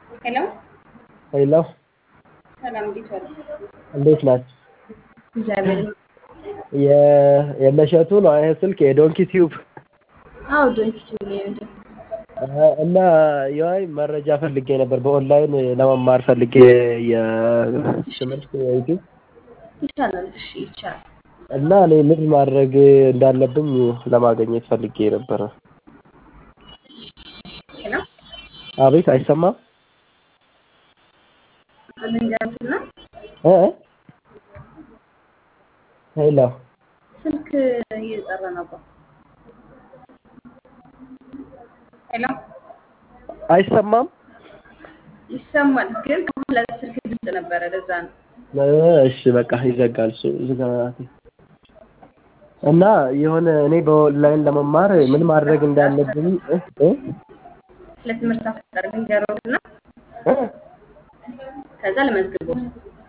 ሄሎ ሄሎ ሰላም፣ እንዴት ዋሉ? እንዴት ናችሁ? እግዚአብሔር የ- የመሸቱ ነው ይሄ ስልክ የዶንኪ ቲዩብ አዎ፣ ዶንኪ ቲዩብ ነው እንዴ? እና የዋይ መረጃ ፈልጌ ነበር በኦንላይን ለመማር ፈልጌ የትምህርት ዩቲዩብ ይቻላል። እሺ፣ ይቻላል። እና እኔ ምን ማድረግ እንዳለብኝ ለማግኘት ፈልጌ ነበረ። ሄሎ አቤት አይሰማም? ልንገርትና እ እ? ሄሎ ስልክ እየጠራ ነበር። ሄሎ አይሰማም? ይሰማል፣ ግን ከኋላ ስልክ ድምፅ ነበረ። ለዛ ነው። እ እሺ በቃ ይዘጋል እሱ ዝጋ። እና የሆነ እኔ በኦንላይን ለመማር ምን ማድረግ እንዳለብኝ እ እ? ስለ ትምህርት አፈጣጠር ልንገረውና እ? ከዛ ለመዝግቦት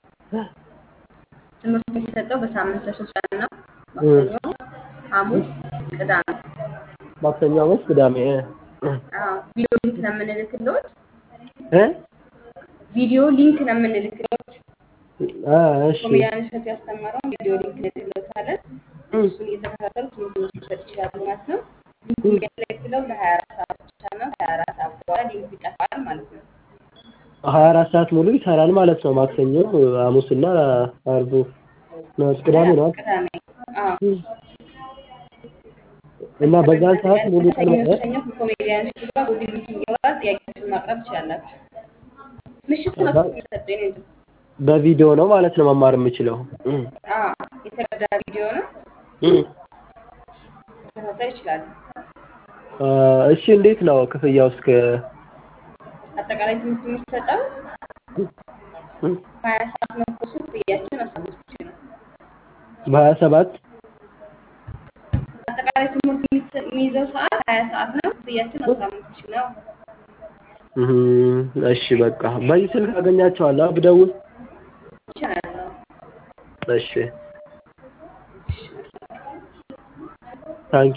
ትምህርቱ የሚሰጠው በሳምንት ለሶስት ቀን ነው። ማክሰኞ፣ ሐሙስ፣ ቅዳሜ። ማክሰኞ፣ ሐሙስ፣ ቅዳሜ እ እ አዎ ቪዲዮ ሊንክ ነው የምንልክሎት። እ? ቪዲዮ ሊንክ ነው የምንልክሎት። አ እሺ ኮሜዲያን እሸቱ ያስተማረውን ቪዲዮ ሊንክ እንልክሎታለን። እ እሱን እየተከታተሉ ትምህርቱን መውሰድ ይችላሉ ማለት ነው። ሊንኩ የሚያገለግለው ለሀያ አራት ሰዓት ብቻ ነው። ከሀያ አራት ሰዓት በኋላ ሊንኩ ይጠፋል ማለት ነው። ሀያ አራት ሰዓት ሙሉ ይሰራል ማለት ነው። ማክሰኞ፣ ሐሙስና አርቡ ነው ቅዳሜ ነው አይደል? ቅዳሜ አዎ። እና በዛን ሰዓት ሙሉ ቀን ሰኞ ማለት ሰኞ ከኮሜዲያን እሸቱ ጋር ጉግል ሚቲንግ ይኖራል። ጥያቄዎችን ማቅረብ ትችላላችሁ። ምሽት ነው የሚሰጠው የኔ ወንድም። በቪዲዮ ነው ማለት ነው መማር የምችለው። እ አዎ የተረዳ ቪዲዮ ነው። እ መከታተል ይችላሉ። አ እሺ እንዴት ነው ክፍያው እስከ አጠቃላይ ትምህርት የሚሰጠው እ ሀያ ሰዓት ነው። ኮርሱ ክፍያችን አስራ አምስት ሺህ ነው። በሀያ ሰባት አጠቃላይ ትምህርት የሚሰ- የሚይዘው ሰዓት ሀያ ሰዓት ነው። ክፍያችን አስራ አምስት ሺህ ነው። እህ እሺ በቃ በዚህ ስልክ አገኛቸዋለሁ ብደውል ይቻላል። እሺ ታንኪ